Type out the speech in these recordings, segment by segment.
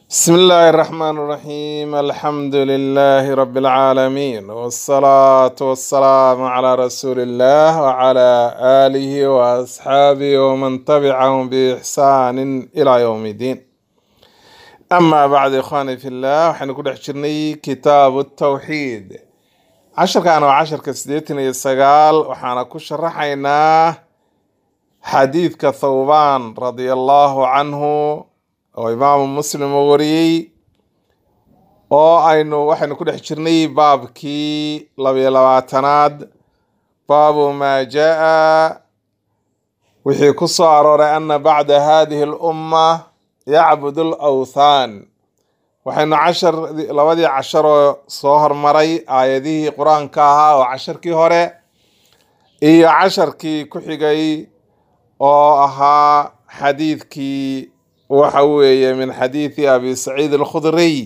بسم الله الرحمن الرحيم الحمد لله رب العالمين والصلاة والسلام على رسول الله وعلى آله وأصحابه ومن تبعهم بإحسان إلى يوم الدين أما بعد إخواني في الله وحين نقول حجرني كتاب التوحيد عشر كانوا عشر كسديتنا يسقال وحنا كشرحينا حديث كثوبان رضي الله عنه oo imaamu muslim uu wariyey oo aynu waxaynu ku dhex jirnay baabkii labiyo labaatanaad baabu maa jaa wixii ku soo arooray ana bacda hadihi lumma yacbudu lawthaan waxaynu cashar labadii casharoo soo hormaray aayadihii qur-aanka ahaa oo casharkii hore iyo casharkii ku xigay oo ahaa xadiidkii waxa weeye min xadiidi abi saciid alkhudriy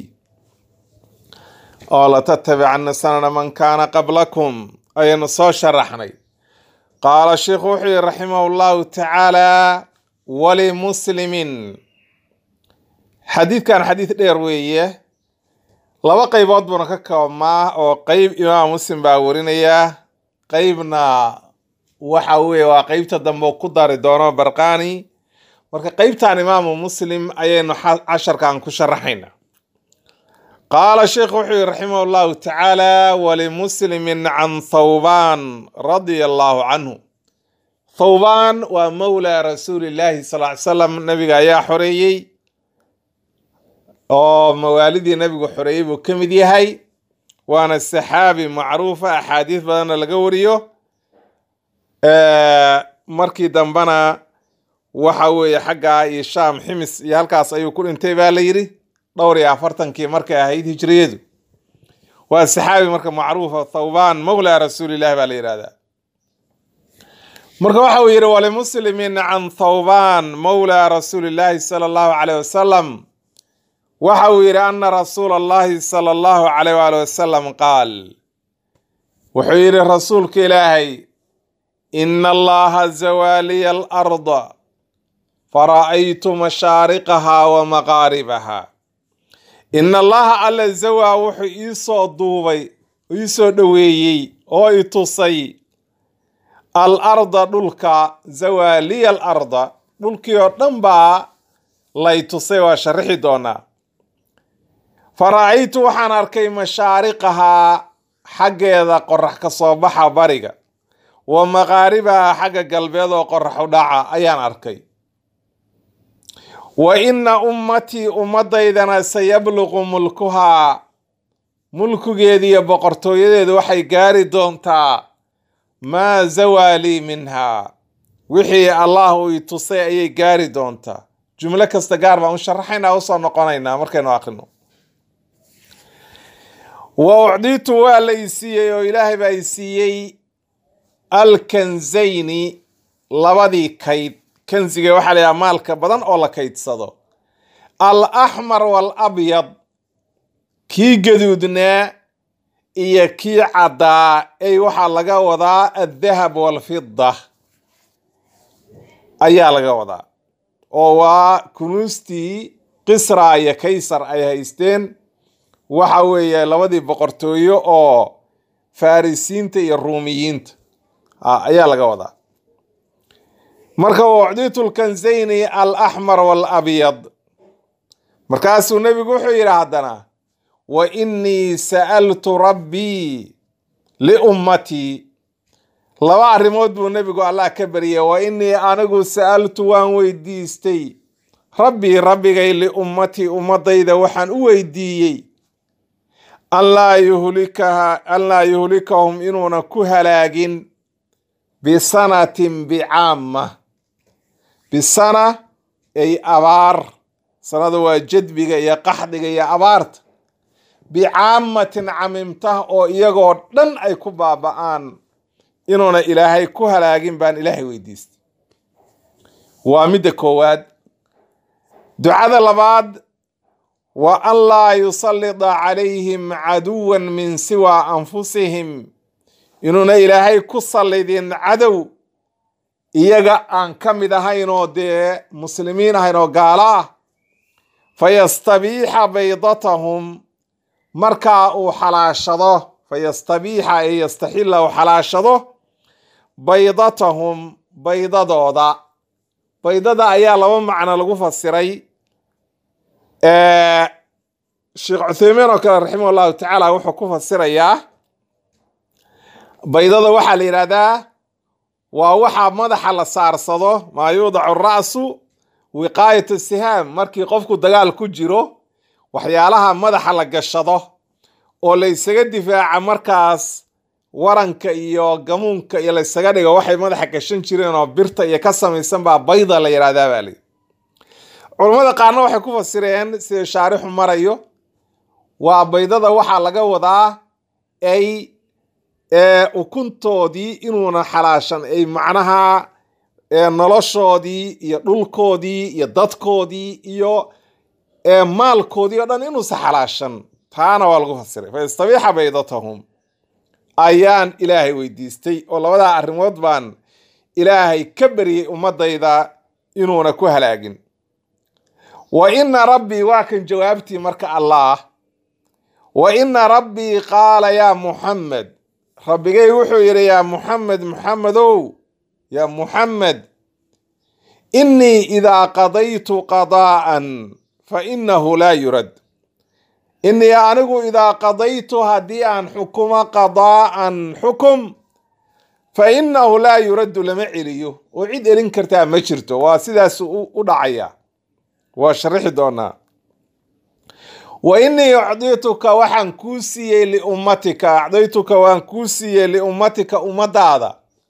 oo latattabicana sanana man kaana qablakum ayaynu soo sharaxnay qaala sheikhu wuxuu yihi raximah llahu tacaala walimuslimin xadiidkan xadiid dheer weeye laba qeybood buuna ka koobmaa oo qeyb imaam muslim baa warinaya qeybna waxa weeye waa qeybta dambe ku dari doono barqani marka qeybtan imaamu muslim ayaynu casharkan ku sharaxayna qaala sheikhu wuxuu yihi raximah llahu tacaala walimuslimin can thawban radia allahu canhu thawban waa mowla rasuuli llahi sal ly salam nabiga ayaa xoreeyey oo mawaalidii nabigu xoreeyey buu ka mid yahay waana saxaabi macruufa axaadiis badanna laga wariyo markii dambena waxa weeye xaggaa iyo shaam ximis iyo halkaas ayuu ku dhintay baa la yidhi dhowr iyo afartankii markay ahayd hijriyadu waa saxaabi marka macruufa thawban mowla rasuulillahi baa la yidhahdaa marka waxa uu yidhi walimuslimin can thawban mowla rasuulillahi sala allahu caleyh wasalam waxa uu yidhi ana rasuula allahi sala allahu caleyh waali wasalam qaal wuxuu yidhi rasuulka ilaahay ina allaha zawaaliya alarda fara'aytu mashaariqaha wa maqaaribaha in allaha alla zawaa wuxuu iisoo duubay iisoo dhoweeyey oo i tusay al arda dhulka zawaaliya al arda dhulkii oo dhan baa lay tusay waa sharaxi doonaa fara'aytu waxaan arkay mashaariqahaa xaggeeda qorax ka soo baxa bariga wa maqaaribaha xagga galbeed oo qorax u dhaca ayaan arkay wa inna ummatii ummaddaydana sayabluqu mulkuhaa mulkigeeda iyo boqortooyadeedu waxay gaari doontaa maa zawaalii minhaa wixii allah uu i tusay ayay gaari doontaa jumlo kasta gaar baan u sharaxaynaa usoo noqonaynaa markaynu aqrino wa ucdiitu waa la i siiyey oo ilaahay baa i siiyey alkanzayni labadii kayd kansiga waxaa layaha maalka badan oo la kaydsado al axmar wal abyad kii gaduudnaa iyo kii caddaa ay waxaa laga wadaa addahab walfida ayaa laga wadaa oo waa kunuustii kisra iyo kaysar ay haysteen waxa weeye labadii boqortooyo oo farisiinta iyo ruumiyiinta ayaa laga wadaa marka ucditu lkanzayni al axmar walabyad markaasuu nebigu wuxuu yidhi haddana wa innii sa'altu rabbii liummatii laba arrimood buu nebigu allah ka baryay wa innii anigu sa'altu waan weydiistay rabbii rabbigay liummatii ummadayda waxaan u weydiiyey an laa yuhlikaha an laa yuhlikahum inuuna ku halaagin bisanatin bicaama bisana ay abaar sanada waa jadbiga iyo qaxdiga iyo abaarta bicaamatin camimtah oo iyagoo dhan ay ku baaba'aan inuuna ilaahay ku halaagin baan ilaahay weydiistay waa midda koowaad ducada labaad wa an laa yusallida calayhim caduwan min siwa anfusihim inuuna ilaahay ku sallidin cadow iyaga aan ka mid ahayn oo dee muslimiin ahayn oo gaalo ah fayastabiixa baydatahum markaa uu xalaashado fayastabiixa ee yastaxilla uu xalaashado baydatahum baydadooda baydada ayaa laba macno lagu fasiray sheekh cutheymiin oo kale raximah allahu tacaala wuxuu ku fasirayaa baydada waxaa la yidhahdaa waa waxaa madaxa la saarsado maa yuudacu ra'su wiqaayatu sihaam markii qofku dagaal ku jiro waxyaalaha madaxa la gashado oo la ysaga difaaca markaas waranka iyo gamuunka iyo laysaga dhigo waxay madaxa gashan jireen oo birta iyo ka samaysan baa bayda la yidhahdaa baa lii culammada qaarna waxay ku fasireen sida shaarixu marayo waa baydada waxaa laga wadaa ay ukuntoodii inuuna xalaashan ay macnaha noloshoodii iyo dhulkoodii iyo dadkoodii iyo maalkoodii o dhan inuusa xalaashan taana waa lagu fasiray fayastabiixa baydatahum ayaan ilaahay weydiistay oo labadaa arrimood baan ilaahay ka baryey ummadayda inuuna ku halaagin wa ina rabbii waa kan jawaabtii marka allaah wa ina rabbii qaala yaa muxamed rabbigay wuxuu yidhi yaa muxamed muxamedow yaa muxamed innii idaa qadaytu qadaa'an fa innahu laa yurad innii anigu idaa qadaytu haddii aan xukumo qadaa'an xukum fa innahu laa yuraddu lama celiyo oo cid elin kartaa ma jirto waa sidaas u dhacaya waa sharixi doonaa wa innii acdituka waxaan kuu siiyey liummatika acdaytuka waan kuu siiyey liummatika ummadaada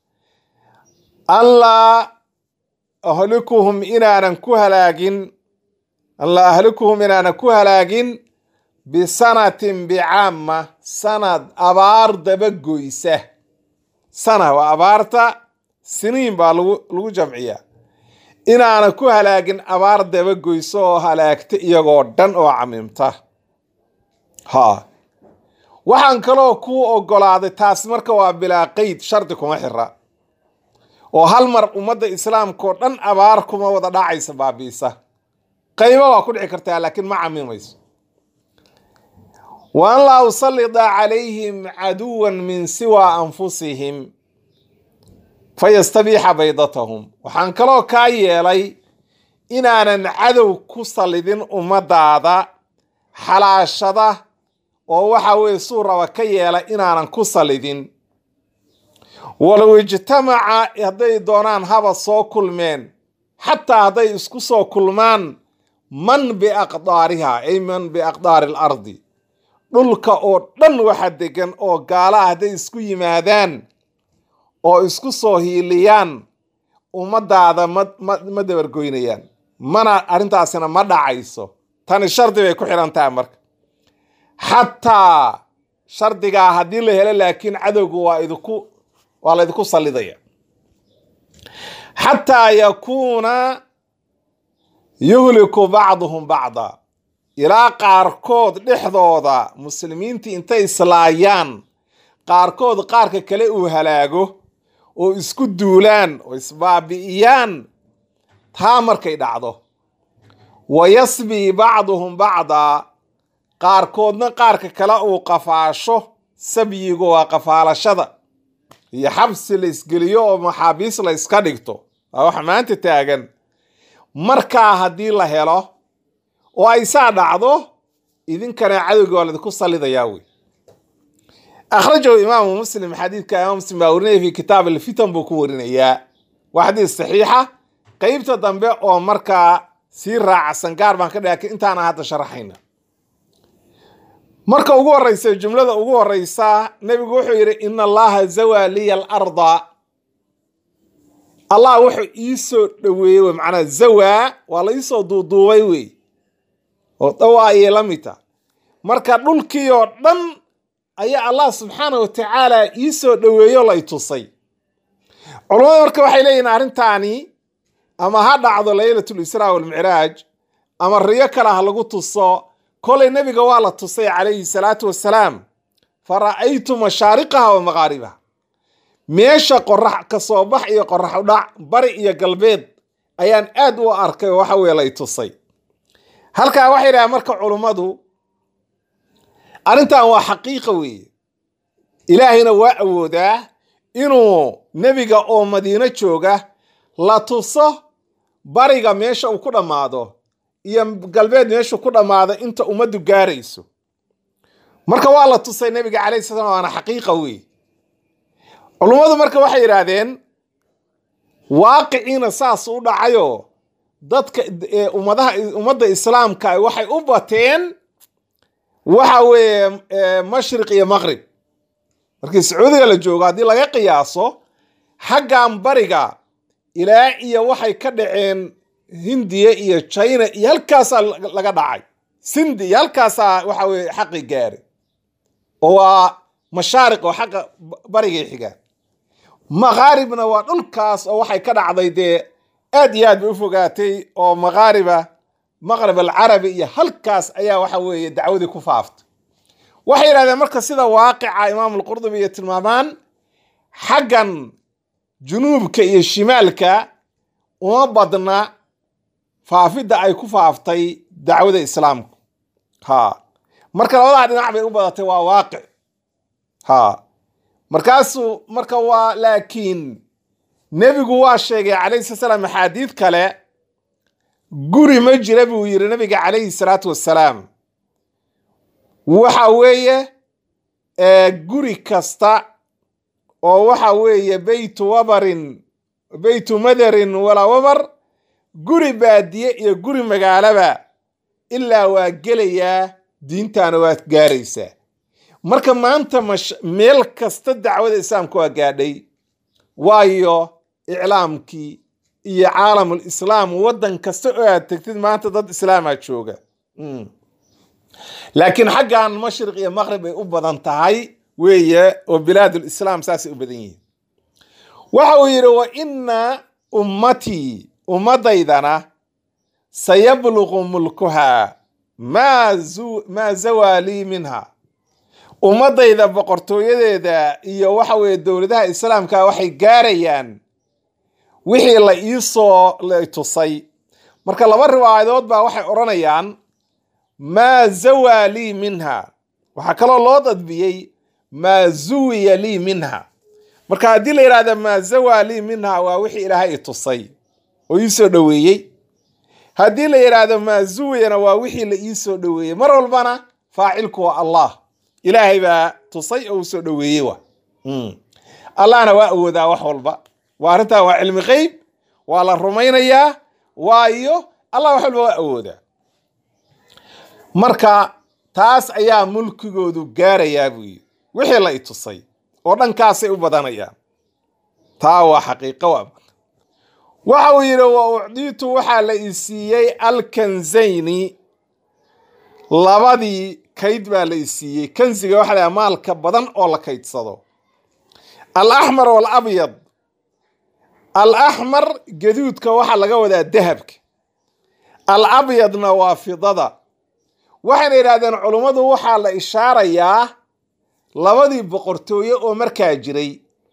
anlaa ahlikuhum inaanan ku halaagin anlaa ahlikuhum inaanan ku halaagin bisanatin bicaama sanad abaar dabagoysa sana waa abaarta siniin baa lagu lagu jamciyaa inaanan ku halaagin abaar dabagoyso oo halaagta iyagoo dhan oo camiimta ha waxaan kaloo kuu ogolaaday taas marka waa bilaa qeyd shardi kuma xira oo hal mar ummadda islaamkaoo dhan abaar kuma wada dhacaysa baabiisa qaybo waa ku dhici kartaa laakiin ma camiimayso wa an laa usallida calayhim caduwan min siwa anfusihim fayastabiixa baydatahum waxaan kaloo kaa yeelay inaanan cadow ku sallidin ummadaada xalaashada oo waxa weye suu raba ka yeela inaanan ku sallidin walow ijtamaca hadday doonaan haba soo kulmeen xataa hadday isku soo kulmaan man biaqdaariha ay man biaqdaari alardi dhulka oo dhan waxa degan oo gaalaha hadday isku yimaadaan oo isku soo hiiliyaan ummadaada ma ma ma dabargoynayaan mana arrintaasina ma dhacayso tani shardi bay ku xidhan tahay marka xataa shardigaa haddii la helo laakiin cadowgu waa idinku waa la idinku sallidaya xataa yakuuna yuhliku bacduhum bacda ilaa qaarkood dhexdooda muslimiintii intay islaayaan qaarkood qaarka kale uu halaago oo isku duulaan oo isbaabi'iyaan taa markay dhacdo wa yasbii bacduhum bacdaa qaarkoodna qaarka kale uu qafaasho sabyigu waa qafaalashada iyo xabsi la isgeliyo oo maxaabiis la iska dhigto waa wax maanta taagan markaa haddii la helo oo ay saa dhacdo idinkana cadowga waa laidinku sallidayaa wey akhrajahu imaamu muslim xadiidka imaam muslim baa warinaya fi kitaab alfitan buu ku warinayaa waa xadiis saxiixa qeybta dambe oo markaa sii raacsan gaar baan ka dhaka intaana hadda sharaxayna marka ugu horeysa jumlada ugu horeysa nebigu wuxuu yidhi ina allaha zawaa liya alarda allah wuxuu iisoo dhoweeyey wey macnaa zawaa waa la iisoo duuduubay wey oo dhawaa ayay la mid ta marka dhulkii oo dhan ayaa allah subxaana wa tacaala iisoo dhoweeyo la i tusay culammada marka waxay leeyihin arrintaani ama ha dhacdo laylatul israa walmicraaj ama riyo kale ha lagu tuso kolay nebiga waa la tusay calayhi salaatu wassalaam fa ra'aytu mashaariqaha wa maqaaribaha meesha qorax ka soo bax iyo qorax udhac bari iyo galbeed ayaan aad u arkay oo waxa weye la i tusay halkaa waxay yidhahdeen marka culummadu arrintan waa xaqiiqa weeye ilaahayna waa awoodaa inuu nebiga oo madiino jooga la tuso bariga meesha uu ku dhammaado iyo galbeed meeshuu ku dhammaado inta ummaddu gaarayso marka waa la tusay nebiga calayhi salaam waana xaqiiqa weeye culummadu marka waxay yidhaahdeen waaqiciina saas u dhacayoo dadka ummadaha ummadda islaamka waxay u bateen waxa weeye mashriq iyo maqrib markii sacuudiga la joogo haddii laga qiyaaso xaggan bariga ilaa iyo waxay ka dhaceen hindiya iyo china iyo halkaasaa laga dhacay sindi iyo halkaasaa waxa weye xaqi gaari oo waa mashaariq oo xaqa barigay xigaan maqaaribna waa dhulkaas oo waxay ka dhacday dee aad iyo aad bay u fogaatay oo maqaariba maqrib alcarabi iyo halkaas ayaa waxa weeye dacwadii ku faaftay waxay yidhahdeen marka sida waaqica imaam alqurdubi iyo tilmaamaan xaggan junuubka iyo shimaalka uma badna faafidda ay ku faaftay dacwada islaamku ha marka labadaa dhinac bay u badatay waa waaqic ha markaasuu marka waa laakiin nebigu waa sheegay calayhi sala salaam axaadiid kale guri ma jira buu yidhi nabiga calayhi salaatu wassalaam waxa weeye guri kasta oo waxa weeye beytu wabarin beytu madarin walaa wabar guri baadiye iyo guri magaalaba ilaa waa gelayaa diintaana waad gaaraysaa marka maanta mash meel kasta dacwada islaamka waa gaadhay waayo iclaamkii iyo caalamul islaam waddan kasta oo aad tegtid maanta dad islaamaa jooga laakiin xaggan mashriq iyo maqrib ay u badan tahay weeye oo bilaadul islaam saasay u badan yihiin waxa uu yidhi wa inna ummatii ummaddaydana sayabluqu mulkuhaa maa zawaalii minha ummaddayda boqortooyadeeda iyo waxa weeye dowladaha islaamka waxay gaarayaan wixii la iisoo la tusay marka laba riwaayadood baa waxay odhanayaan maa zawaa lii minha waxaa kaloo loo dadbiyey maa zuwiya lii minha marka haddii la yidhahda maa zawaa lii minha waa wixii ilaahay i tusay oo ii soo dhoweeyey haddii la yidhaahdo maa zuwiyana waa wixii la ii soo dhoweeyey mar walbana faacilku waa allah ilaahay baa tusay oo u soo dhoweeyey wa allahna waa awoodaa wax walba waa arrintaa waa cilmi qeyb waa la rumaynayaa waayo allah wax walba waa awoodaa marka taas ayaa mulkigoodu gaarayaa buu yidhi wixii la i tusay oo dhankaasay u badanayaan taa waa xaqiiqo waa waxa uu yidhi wa ucdiitu waxaa la i siiyey alkanzayni labadii kayd baa la i siiyey kansiga waxa la maalka badan oo la kaydsado alaxmar waalabyad alaxmar gaduudka waxaa laga wadaa dahabka alabyadna waa fidada waxayna yidhahdeen culummadu waxaa la ishaarayaa labadii boqortooye oo markaa jiray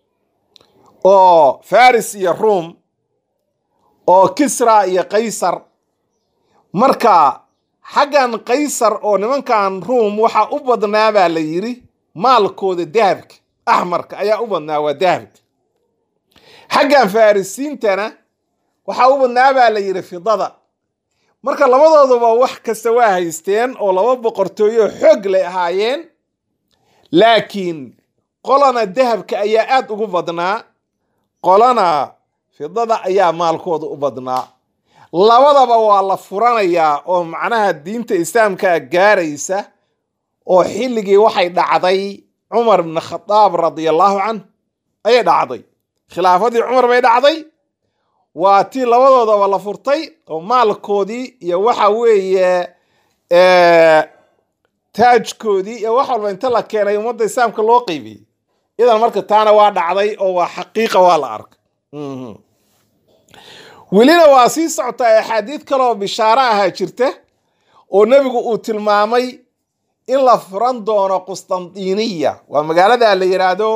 oo faris iyo ruom oo kisra iyo qaysar marka xaggan qaysar oo nimankan ruom waxaa u badnaa baa la yidhi maalkooda dahabka axmarka ayaa u badnaa waa dahabka xaggan farisiintana waxaa u badnaa baa la yidhi fidada marka labadooduba wax kasta waa haysteen oo laba boqortooyo xoog lay ahaayeen laakiin qolana dahabka ayaa aad ugu badnaa qolana fidada ayaa maalkooda u badnaa labadaba waa la furanayaa oo macnaha diinta islaamka gaaraysa oo xilligii waxay dhacday cumar bn khadaab radiallahu canhu ayay dhacday khilaafadii cumar bay dhacday waa tii labadoodaba la furtay oo maalkoodii iyo waxa weeye taajkoodii iyo wax walba inta la keenay ummadda islaamka loo qeybiyey idan marka taana waa dhacday oo waa xaqiiqa waa la arkay welina waa sii socotaa axaadiid kaleoo bishaaro ahaa jirta oo nebigu uu tilmaamay in la furan doono qustantiniya waa magaalada la yidhaahdo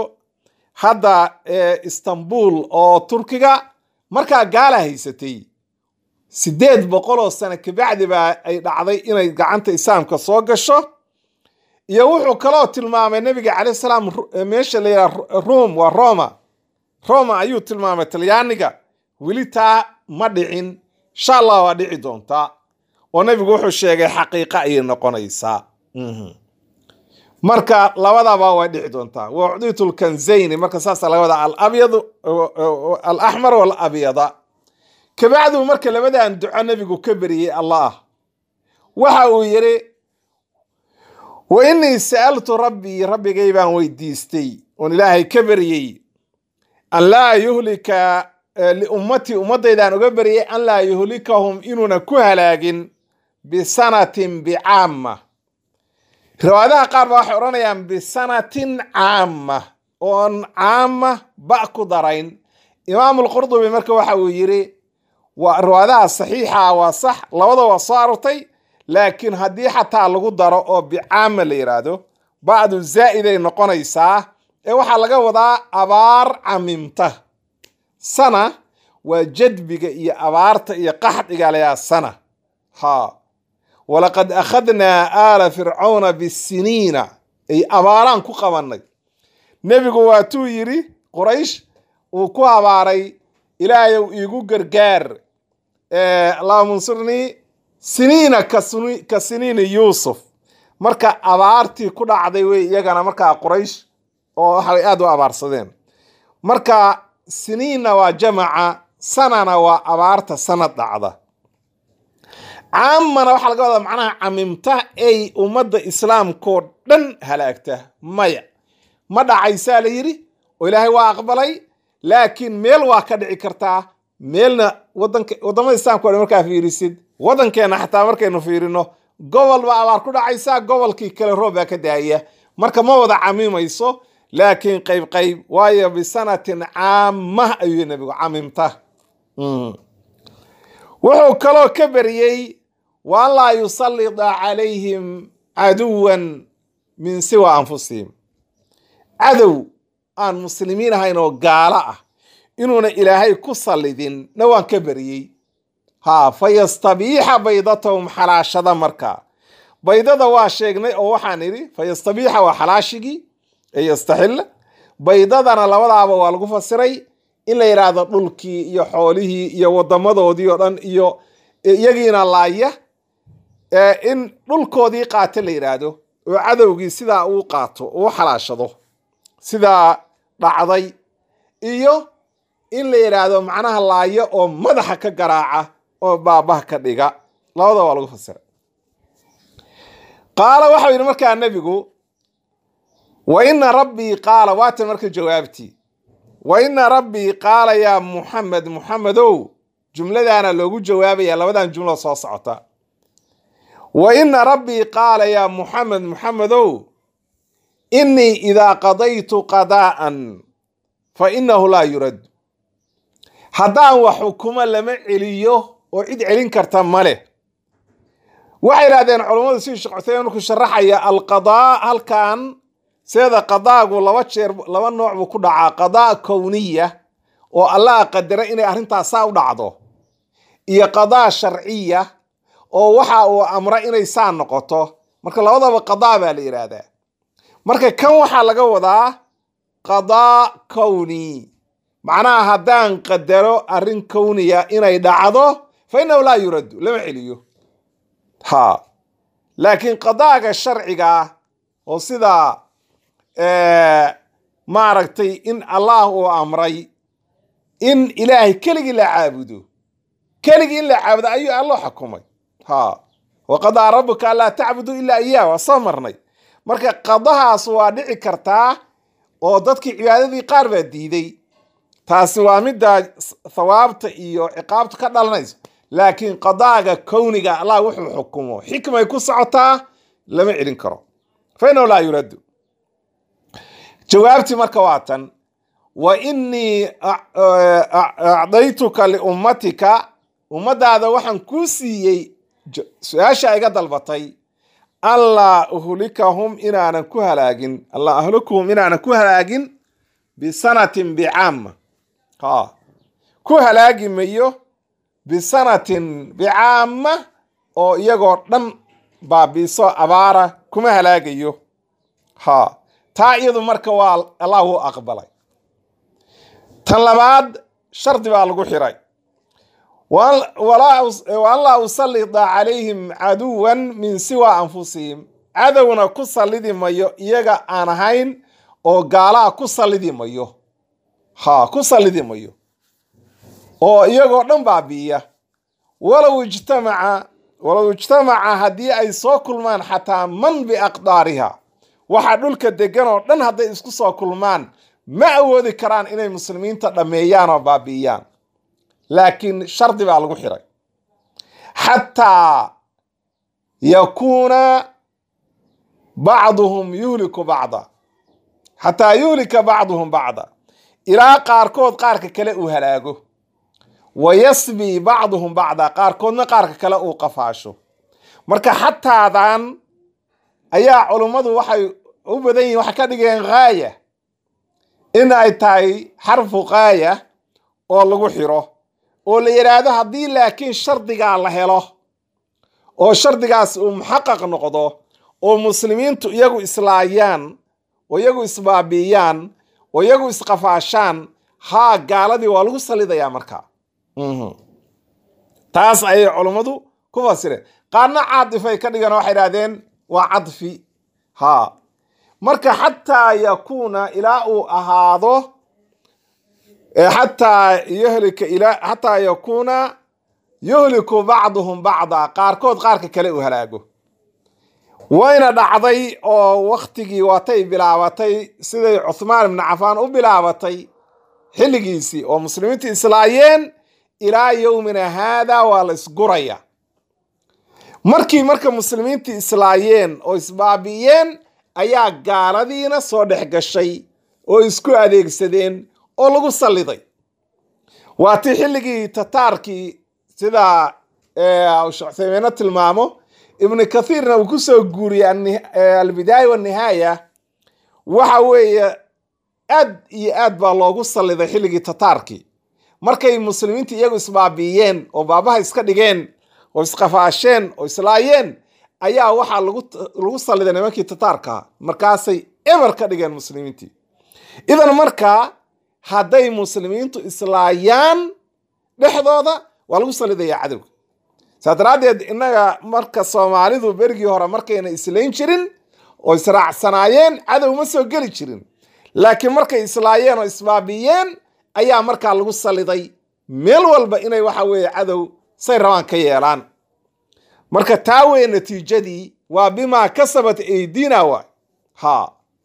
hadda istanbul oo turkiga markaa gaala haysatay sideed boqol oo sano kabacdi baa ay dhacday inay gacanta islaamka soo gasho iyo wuxuu kaloo tilmaamay nabiga calayh salaam meesha la yidhaha rom waa roma roma ayuu tilmaamay talyaaniga weli taa ma dhicin insha allah waa dhici doontaa oo nabigu wuxuu sheegay xaqiiqa ayay noqonaysaa marka labadaba way dhici doontaa waucditu lkanzayni marka saasa laga wadaa alabyadu alaxmar walabyada kabacdu marka labadan duco nabigu ka beriyey allah waxa uu yidhi wa inii sa'altu rabbii rabbigay baan weydiistay oon ilaahay ka beryey an laa yuhlika liummatii ummaddaydaan uga beryay an laa yuhlikahum inuuna ku halaagin bisanatin bicaama riwaayadaha qaar ba waxay odhanayaan bisanatin caama oon caama ba ku darayn imaamulqurdubi marka waxa uu yidhi waa riwaayadaha saxiixa waa sax labada waa soo arortay laakiin haddii xataa lagu daro oo bicaama la yidhaahdo bacdu zaa'iday noqonaysaa ee waxaa laga wadaa abaar camimta sana waa jadbiga iyo abaarta iyo qaxdhiga layaa sana ha walaqad akhadnaa aala fircawna bisiniina ay abaaraan ku qabannay nebigu waatuu yidhi quraysh uu ku habaaray ilaahayow iigu gargaar allahuma unsurnii siniina ka siniini yuusuf marka abaartii ku dhacday wey iyagana markaa quraysh oo waxay aada u abaarsadeen marka siniinna waa jamaca sanana waa abaarta sanad dhacda caamana waxaa laga wadaa macnaha camimta ay ummadda islaamkoo dhan halaagta maya ma dhacaysaa la yidhi oo ilaahay waa aqbalay laakiin meel waa ka dhici kartaa meelna wadanka waddamada islaamka o dhan markaa fiirisid waddankeenna xataa markaynu fiirino gobol baa abaar ku dhacaysaa gobolkii kale roob baa ka daaya marka ma wada camimayso laakiin qayb qayb waayo bisanatin caamah ayuu nabigu camimta wuxuu kaloo ka beriyey wa an laa yusallida calayhim caduwan min siwa anfusihim cadow aan muslimiin ahayn oo gaalo ah inuuna ilaahay ku sallidin na waan ka beriyey ha fa yastabiixa baydatahum xalaashada markaa baydada waa sheegnay oo waxaan idhi fa yastabiixa waa xalaashigii ee yastaxilla baydadana labadaaba waa lagu fasiray in la yidhaahdo dhulkii iyo xoolihii iyo wadamadoodii oo dhan iyo iyagiina laaya in dhulkoodii qaata la yidhaahdo oo cadowgii sidaa uu qaato uu xalaashado sidaa dhacday iyo in la yidhaahdo macnaha laaya oo madaxa ka garaaca oo baabaha ka dhiga labada waa lagu fasiray qaala waxau yidhi markaa nebigu wa ina rabbii qaala waatan marka jawaabtii wa ina rabbii qaala yaa muxamed muxamedow jumladaana loogu jawaabaya labadan jumlo soo socota wa ina rabbii qaala yaa muxamed muxamedow inii idaa qadaytu qadaa'an fa inahu laa yurad haddaan wax xukumo lama celiyo oo cid celin karta ma leh waxay idhahdeen culammadu sidii sheekh cuthaymin markuu sharaxaya alqadaa halkan seeda qadaagu laba jeer laba nooc buu ku dhacaa qadaa kowniya oo allah qadara inay arrintaas saa u dhacdo iyo qadaa sharciya oo waxa uu amra inay saa noqoto marka labadaba qadaa baa la yidhaahdaa marka kan waxaa laga wadaa qadaa kowni macnaha haddaan qadaro arrin kowniya inay dhacdo fa innahu laa yuraddu lama celiyo ha laakiin qadaaga sharciga oo sida maaragtay in allah uu amray in ilaahay keligii la caabudo keligii in la caabudo ayuu alloo xukumay ha wa qadaa rabuka anlaa tacbudu ilaa iyaah waa soo marnay marka qadahaas waa dhici kartaa oo dadkii cibaadadii qaar baa diiday taasi waa midda thawaabta iyo ciqaabta ka dhalanayso laakiin qadaaga kowniga allah wuxuu xukumo xikmay ku socotaa lama celin karo fa inahu laa yuraddu jawaabtii marka waa tan wa innii acdaytuka liummatika ummadaada waxaan kuu siiyey su-aasha iga dalbatay anlaa uhlikahum inaanan ku halaagin allaa ahlikuhum inaanan ku halaagin bisanatin bicaama ha ku halaagi mayo bisanatin bicaama oo iyagoo dhan baabiiso abaara kuma halaagayo ha taa iyadu marka waa allah u aqbalay tan labaad shardi baa lagu xiray waan laa usallida calayhim caduwan min siwa anfusihim cadowna ku sallidi mayo iyaga aan ahayn oo gaalaa ku sallidi mayo ha ku sallidi mayo oo iyagoo dhan baabi'iya walow ijtamaca walow ijtamaca haddii ay soo kulmaan xataa man biaqdaariha waxa dhulka degan oo dhan hadday isku soo kulmaan ma awoodi karaan inay muslimiinta dhammeeyaan oo baabi'iyaan laakiin shardi baa lagu xiray xataa yakuuna bacduhum yuhliku bacda xataa yuhlika bacduhum bacda ilaa qaarkood qaarka kale uu halaago wa yasbi bacduhum bacda qaarkoodna qaarka kale uu qafaasho marka xataadan ayaa culummadu waxay u badan yihin waxay ka dhigeen ghaaya in ay tahay xarfu ghaaya oo lagu xiro oo la yidhaahdo haddii laakiin shardigaa la helo oo shardigaas uu muxaqaq noqdo oo muslimiintu iyagu islaayaan oo iyagu isbaabiiyaan oo iyagu isqafaashaan haa gaaladii waa lagu salidayaa markaa taas ayay culummadu ku fasireen qaarna caadifay ka dhigan waxay idhahdeen waa cadfi ha marka xataa yakuuna ilaa uu ahaado xataa yuhlika ilaa xataa yakuuna yuhliku bacduhum bacda qaarkood qaarka kale uu halaago wayna dhacday oo waktigii waatay bilaabatay siday cuthmaan ibnu cafaan u bilaabatay xilligiisii oo muslimiintu islaayeen ilaa yowmina haada waa la isguraya markii marka muslimiintu islaayeen oo isbaabi'iyeen ayaa gaaladiina soo dhex gashay oo isku adeegsadeen oo lagu salliday waa tii xilligii tataarkii sida shecthaymeeno tilmaamo ibnu kathiirna uu ku soo guuriyey albidaaya wanihaaya waxa weeye aad iyo aad baa loogu salliday xilligii tataarkii markay muslimiinta iyagu isbaabi'iyeen oo baabaha iska dhigeen oo isqafaasheen oo islaayeen ayaa waxaa lagu salliday nimankii tataarkaa markaasay eber ka dhigeen muslimiintii idan markaa hadday muslimiintu islaayaan dhexdooda waa lagu sallidayaa cadowga saa daraaddeed innaga marka soomaalidu berigii hore markayna islayn jirin oo israacsanaayeen cadow ma soo geli jirin laakiin markay islaayeen oo isbaabiyeen ayaa markaa lagu salliday meel walba inay waxa weeye cadow say rabaan ka yeelaan marka taa weye natiijadii waa bimaa kasabat aydina waay ha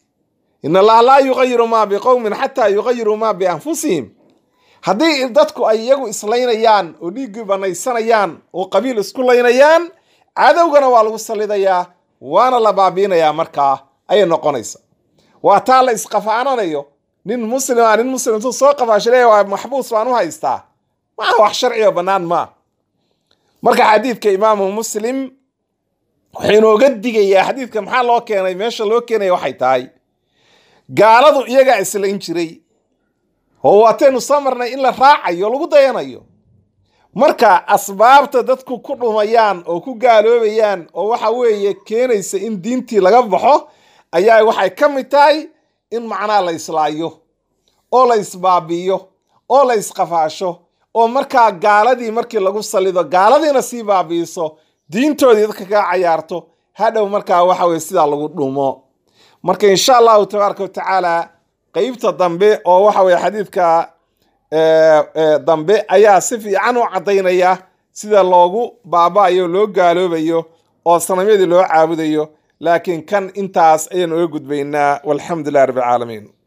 in allaha laa yuqayiru maa biqowmin xataa yuqayiruu maa bianfusihim haddii dadku ay iyagu islaynayaan oo dhiiggii banaysanayaan oo qabiil isku laynayaan cadowgana waa lagu sallidayaa waana la baabiinayaa markaa ayay noqonaysa waa taa la isqafaananayo nin muslima nin muslimtu soo qafaashaley waa maxbuus baan u haystaa maa wax sharcigo bannaan maa marka xadiidka imaamu muslim wuxuu inooga digayaa xadiidka maxaa loo keenay meesha loo keenaya waxay tahay gaaladu iyagaa islayn jiray oo waataynu soo marnay in la raacayo lagu dayanayo marka asbaabta dadku ku dhumayaan oo ku gaaloobayaan oo waxa weeye keenaysa in diintii laga baxo ayaa waxay ka mid tahay in macnaha la islaayo oo la isbaabi'iyo oo la isqafaasho oo markaa gaaladii markii lagu salido gaaladiina sii baabi'iso diintoodii dadka kaa cayaarto hadhow markaa waxa weye sidaa lagu dhumo marka insha allahu tabaaraka wa tacaala qeybta dambe oo waxa weye xadiidka dambe ayaa si fiican u caddaynaya sida loogu baaba'ayo loo gaaloobayo oo sanamyadii loo caabudayo laakiin kan intaas ayaan oga gudbaynaa walxamdu lilah rabbi alcaalamiin